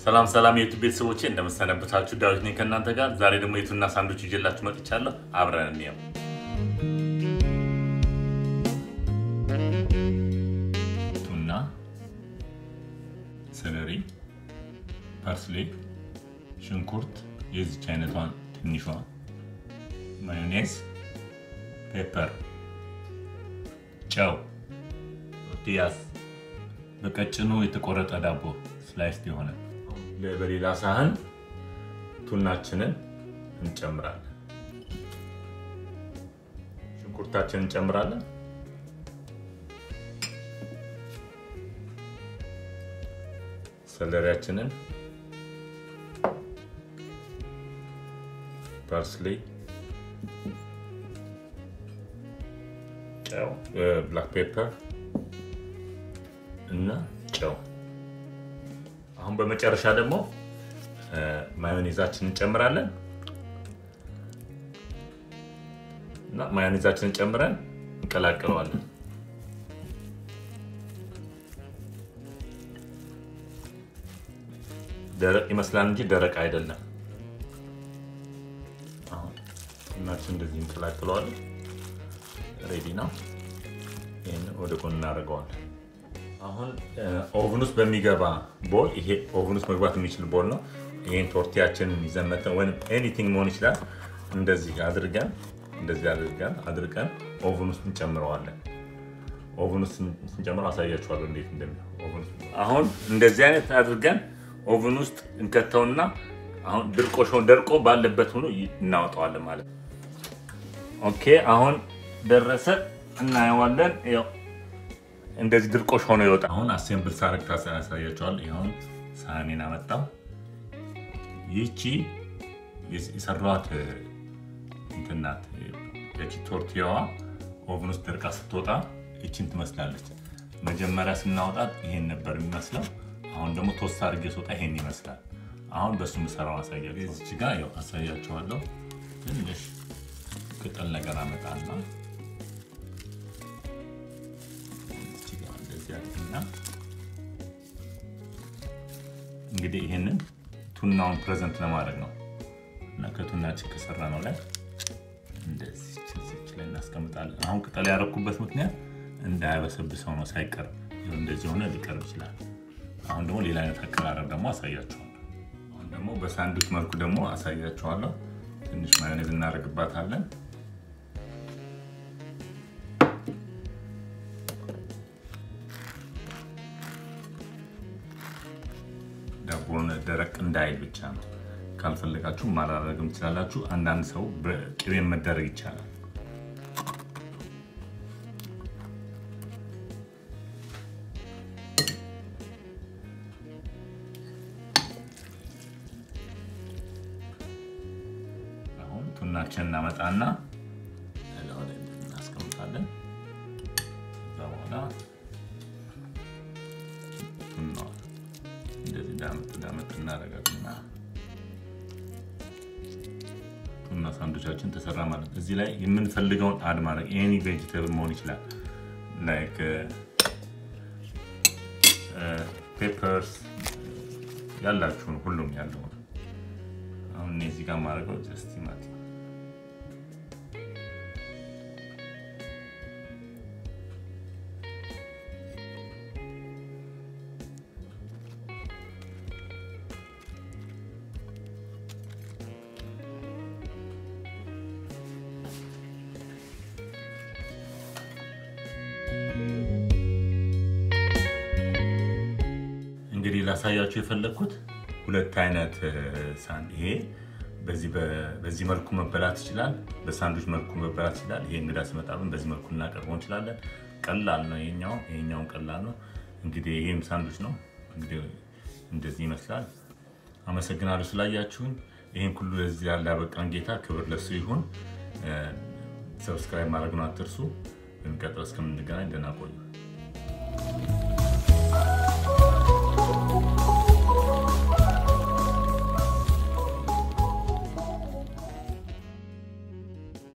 ሰላም ሰላም የዩቱብ ቤተሰቦቼ እንደምሰነበታችሁ፣ ዳዊት ነኝ ከእናንተ ጋር። ዛሬ ደግሞ የቱና ሳንዶች ይዤላችሁ መጥቻለሁ። አብረን እንየው። ቱና፣ ሰለሪ፣ ፓርስሌ፣ ሽንኩርት የዚች አይነቷን ትንሿ፣ ማዮኔዝ፣ ፔፐር፣ ጨው፣ ቶርቲያስ፣ በቀጭኑ የተቆረጠ ዳቦ ስላይስ የሆነ በሌላ ሳህን ቱናችንን እንጨምራለን። ሽንኩርታችንን እንጨምራለን። ሰለሪያችንን፣ ፓርስሊ፣ ጨው፣ ብላክ ፔፐር እና ጨው አሁን በመጨረሻ ደግሞ ማዮኔዛችንን እንጨምራለን እና ማዮኔዛችንን ጨምረን እንቀላቅለዋለን። ደረቅ ይመስላል እንጂ ደረቅ አይደለም። አሁን ቱናችን እንደዚህ እንቀላቅለዋለን። ሬዲ ነው። ይህን ወደ ጎን እናደርገዋለን። አሁን ኦቭን ውስጥ በሚገባ ቦል ይሄ ኦቭን ውስጥ መግባት የሚችል ቦል ነው። ይሄን ቶርቲያችንን ይዘን መተን ወይም ኤኒቲንግ መሆን ይችላል። እንደዚህ አድርገን እንደዚህ አድርገን አድርገን ኦቭን ውስጥ እንጨምረዋለን። ኦቭን ውስጥ ስንጨምረው አሳያችኋለሁ እንዴት እንደሚሆን። አሁን እንደዚህ አይነት አድርገን ኦቭን ውስጥ እንከተውና አሁን ድርቆሾን ደርቆ ባለበት ሆኖ እናወጣዋለን ማለት ነው። ኦኬ አሁን ደረሰ፣ እናየዋለን። ያው እንደዚህ ድርቆሽ ሆኖ ይወጣ። አሁን አሴምብል ሳረግ ታሳያቸዋል። ይሁን ሳህኔን አመጣው። ይህቺ የሰራኋት እንትን ናት። ያቺ ቶርቲያዋ ኦቭን ውስጥ ደርቃ ስትወጣ ይቺን ትመስላለች። መጀመሪያ ስናወጣት ይሄን ነበር የሚመስለው። አሁን ደግሞ ቶስት አድርጌ ስወጣ ይሄን ይመስላል። አሁን በሱ ምሰራው አሳያቸው። እዚች ጋር ያው አሳያቸዋለሁ። ትንሽ ቅጠል ነገር አመጣና እንግዲህ ይህንን ቱናውን ፕሬዘንት ለማድረግ ነው እና ከቱናችን ከሰራ ነው ላይ እንደዚህ ላይ እናስቀምጣለን። አሁን ቅጠል ያደረኩበት ምክንያት እንዳያበሰብሰው ነው። ሳይቀርብ እንደዚህ ሆነ ሊቀርብ ይችላል። አሁን ደግሞ ሌላ አይነት አቀራረብ ደግሞ አሳያችኋለሁ። አሁን ደግሞ በሳንዱች መልኩ ደግሞ አሳያችኋለሁ። ትንሽ ማዮኔዝ እናደርግባታለን። ዳቦን ደረቅ እንዳይል ብቻ ነው። ካልፈለጋችሁ ማላረግም ትችላላችሁ። አንዳንድ ሰው በቅቤን መደረግ ይቻላል። አሁን ቱናችን እናመጣና እናስቀምጣለን። ከዛ በኋላ እንደዚህ ዳመጥ ዳመጥ እናደርጋልና ቱና ሳንዱቻችን ተሰራ ማለት ነው። እዚህ ላይ የምንፈልገውን አድ ማድረግ ኤኒ ቬጅተብል መሆን ይችላል። ላይክ ፔፐርስ ያላችሁን ሁሉም ያለውን አሁን እኔ እዚህ ጋር ማድረገው ጀስት ቲማቲም እንግዲህ ላሳያችሁ የፈለግኩት ሁለት አይነት ሳንድ ይሄ በዚህ መልኩ መበላት ይችላል። በሳንዱች መልኩ መበላት ይችላል። ይሄ እንግዳ ሲመጣብን በዚህ መልኩ እናቀርበው እንችላለን። ቀላል ነው። ይሄኛው ይሄኛውን ቀላል ነው። እንግዲህ ይሄም ሳንዱች ነው። እንግዲህ እንደዚህ ይመስላል። አመሰግናለሁ ስላያችሁን። ይህን ሁሉ ለዚህ ያለ ያበቃን ጌታ ክብር ለሱ ይሁን። ሰብስክራይብ ማድረጉን አትርሱ። በሚቀጥለው እስከምንገናኝ ደህና ቆዩ።